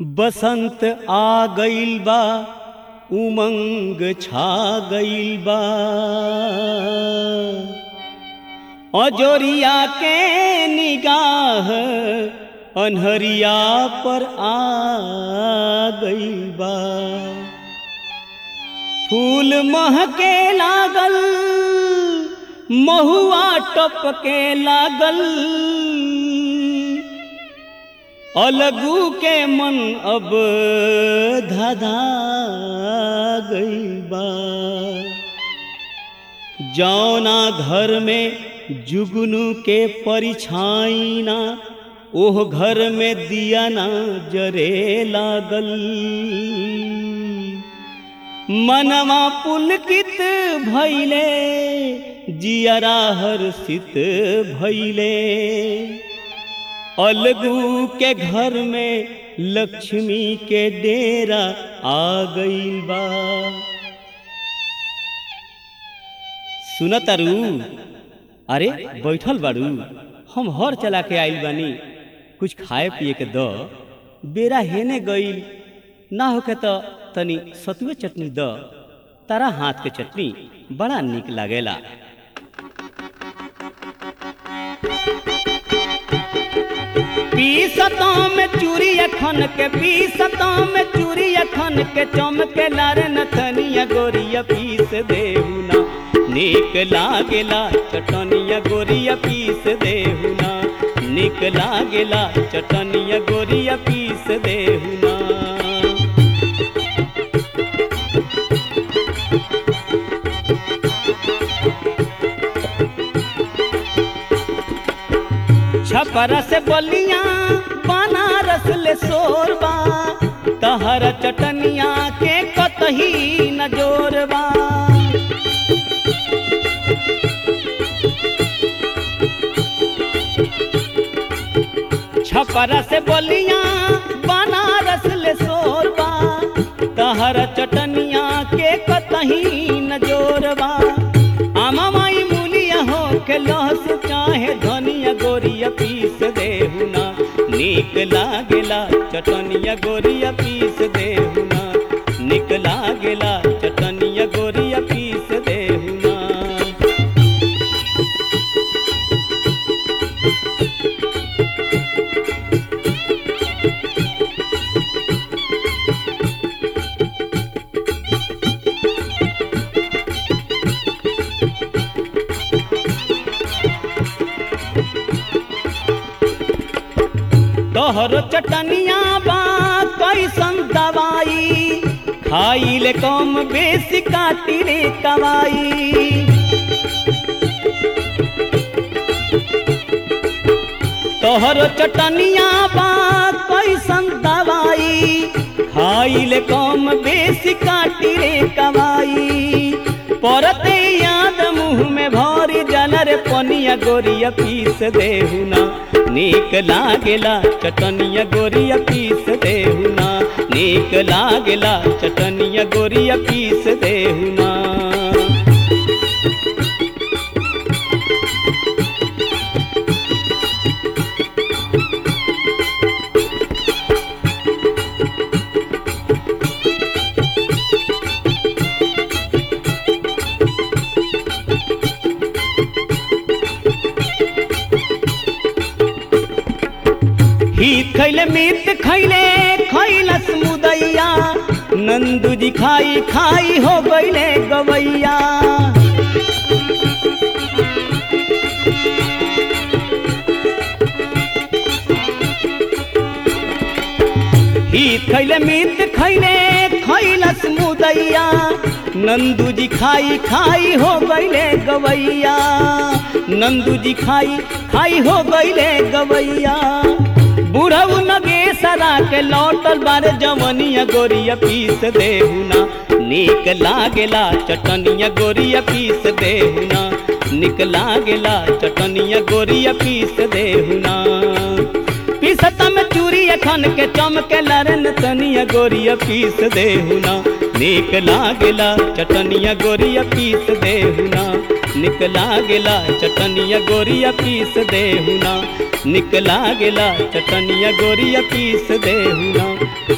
बसंत आ गइल बा उमंग छा गइल बा अजोरिया के निगाह अनहरिया पर आ गइल बा फूल महके लागल महुआ टपके लागल अलगू के मन अब धधा गइल बा जौना घर में जुगनू के परिछाई ना ओह घर में दिया ना जरे लागल मनवा पुलकित भैले जियरा हर्षित भैले अलगू के घर में लक्ष्मी के डेरा आ गइल बा सुनतारू अरे बैठल बाड़ू हम हर चला के आइल बानी कुछ खाए पिए के द बेरा हेने गइल ना होके तो तनी सतुए चटनी द तारा हाथ के चटनी बड़ा निक लागेला पीसतों में चूरी अखन के पीसतों में चूरी अखन के चमके लार नथनिया गोरिया पीस देहुना निक लागेला चटनिया गोरिया पीस देहुना निक लागेला चटनिया गोरिया पीस देहुना छपरा से बलिया बनारस ले सोरबा तहर चटनिया के कतही न जोरबा छपरा से बलिया बनारस ले सोरबा तहर चटनिया के कतही न जोरबा आमा माई मूलिया हो के लहस चाहे धनिया गोरिया पीस देहुना निक लागेला चटनिया गोरिया पीस देहुना निक लागेला चटनिया गोरिया पीस देहुना तोहर चटनिया बा कैसन दवाई खाई ले कम बेसी काटी रे कवाई तोहर चटनिया बा कैसन दवाई खाई ले कम बेसी काटी रे कवाई परते याद मुँह में भरी जल रे पनिया गोरिया पीस देहुना नीक लागेला चटनिया गोरिया पीस देहुना नीक लागेला चटनिया गोरिया पीस देहुना ही खैले मीत खैले खैलस मुदैया नंदू जी खाई खाई हो गईले गवैया ही खैले मीत खैले खैलस मुदैया नंदू जी खाई खाई हो गईले गवैया नंदू जी खाई खाई हो गईले गवैया बुढ़ऊ नगे सरा के लौटल बारे जवनिया गोरिया पीस देहुना निक लागेला चटनिया गोरिया पीस देहुना निक लागेला चटनिया गोरिया पीस देहुना पीसत में चूरी अखन के चमके लरन तनिया गोरिया पीस देहुना निक लागेला चटनिया गोरिया पीस देहुना निक लागेला चटनिया गोरिया पीस देहुना निक लागेला चटनिया गोरिया पीस देहुना